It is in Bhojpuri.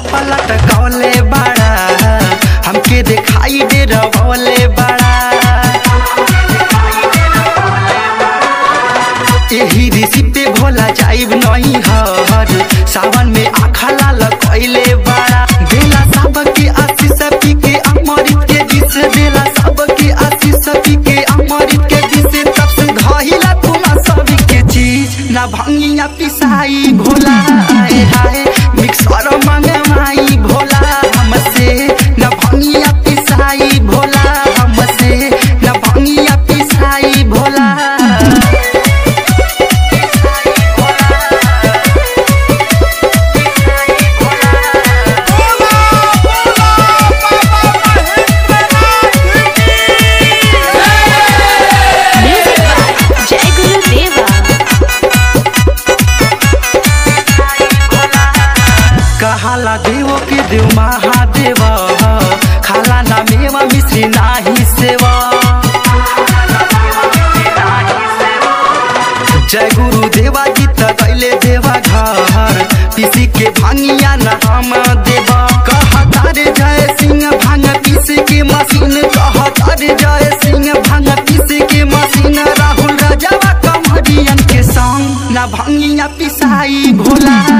पलट कौले बड़ा हमके दिखाई दे रवले बड़ा एही ऋषि पे भोला जाइब नहीं हर सावन में आखा लाल कैले बड़ा देला सबके आशीष पी के अमृत के दिस देला सबके आशीष पी के अमृत के दिस तब से धहिला तुम सभी के चीज ना भंगिया पिसाई भोला आए हाय मिक्सर मंगवाई भोला हमसे ना भंगिया पिसाई भोला हमसे ना भंगिया पिसाई Bhola Music by Jai Guru Deva. कहाला देवो के देव महादेव खाला ना मेवा मिश्री नाही सेवा जय गुरु देवा जी दैले देवा घर पीसी के भांगिया न हम देवा कहता रे जय सिंह भांग पीसे के मशीन कहता रे जय सिंह भांग पीसे के मशीन राहुल राजावा कमरियन के संग ना भांगिया पिसाई भोला